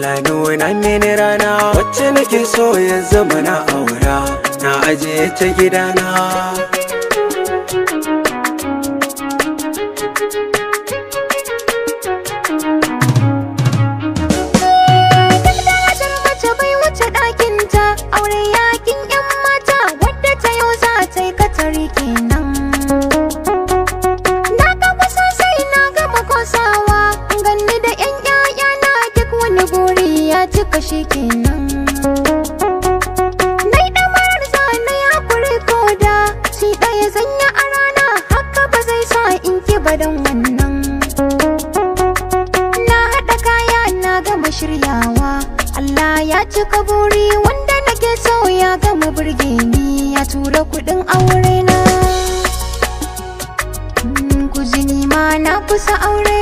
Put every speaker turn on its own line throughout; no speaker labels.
Allah nuna mini rana wacce nake so ya zama na aura na ajiye ta gidana
Darajar mace bai wuce ɗakinta aure yakin 'yan mata wadda ta yau za ta yi katari kenan. Na gaba sosai na gama kosawa ganni da 'yan 'ya'ya na duk wani buri ya cika shi kenan. Nai ɗamarar zane ya kuri koda shi ɗaya zanya a rana haka ba zai sa in ki badan wannan. Na haɗa kaya na gama shiryawa Allah ya cika buri wanda nake so ya gama burge ni ya tura kuɗin aure na Mm, Kuzini ma na kusa aure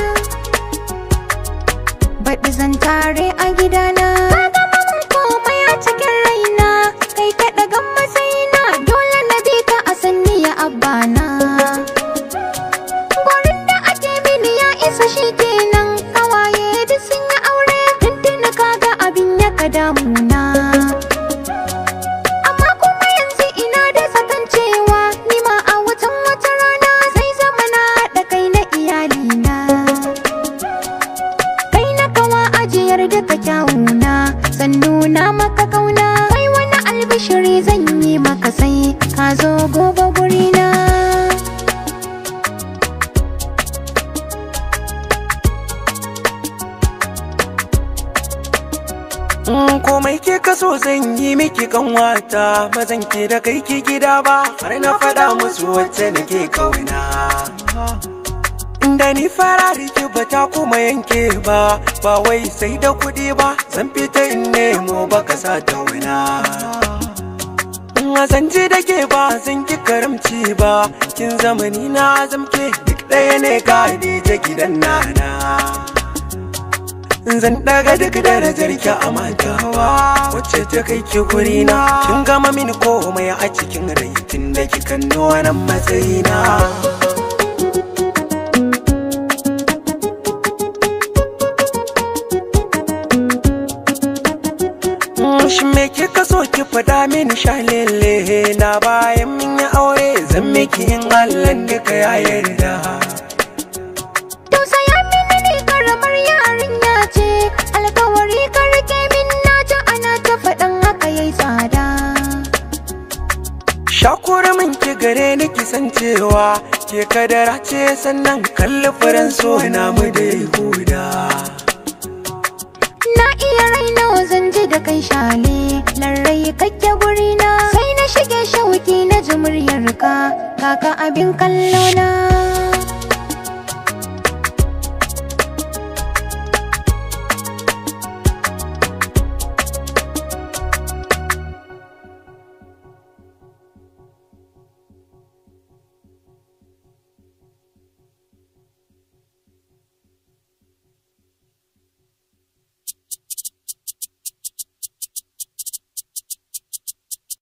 Baɗi zan tare a gidana Ka gama mun komai a cikin raina Kai ka ɗagan matsayina dole na bi ka a sanni ya abana Gurin da ake mini ya isa shi kenan Kawaye duk sun yi aure tuntuni kaga abin ya ka damuna Amma kuma yanzu ina da zaton cewa Ni ma a watan wata rana zai zama na haɗa kai na iyalina Kai na kawa ajiyar duka kyawuna Zan nuna maka kauna Kai wani albishiri zan yi maka sai Ka zo gobe gurina
Mm, komai ke kaso zan yi miki kanwata ba zan ke da kai ki gida ba har na faɗa musu wacce nake kauna da ni fara rike ba ta kuma yanke ba ba wai sai da kuɗi ba zan fita in nemo baka sa ta wuna zan ji da ke ba zan ki karamci ba kin zamani na zamke duk ɗaya ne ka je gidan nana zan daga duk darajar ki a matawa wacce ta kai ki gurina kin gama mini komai a cikin rai tun da kika nuna matsayina Mm, Shi me kika so ki fada mini shalele na bayan min yi aure zan miki in Allah duka ya yarda
Tausaya mini ni karamar yarinya ce alkawari ka rike min na ji ana ta faɗan haka yayi tsada
Shakura min ki gare ni ki san cewa ke kadara ce sannan kalli furen so na mu da huda.
Na iya raina zan ji da kai shale larrai kake gurina sai na shige shauki na ji muryarka kaka abin kallona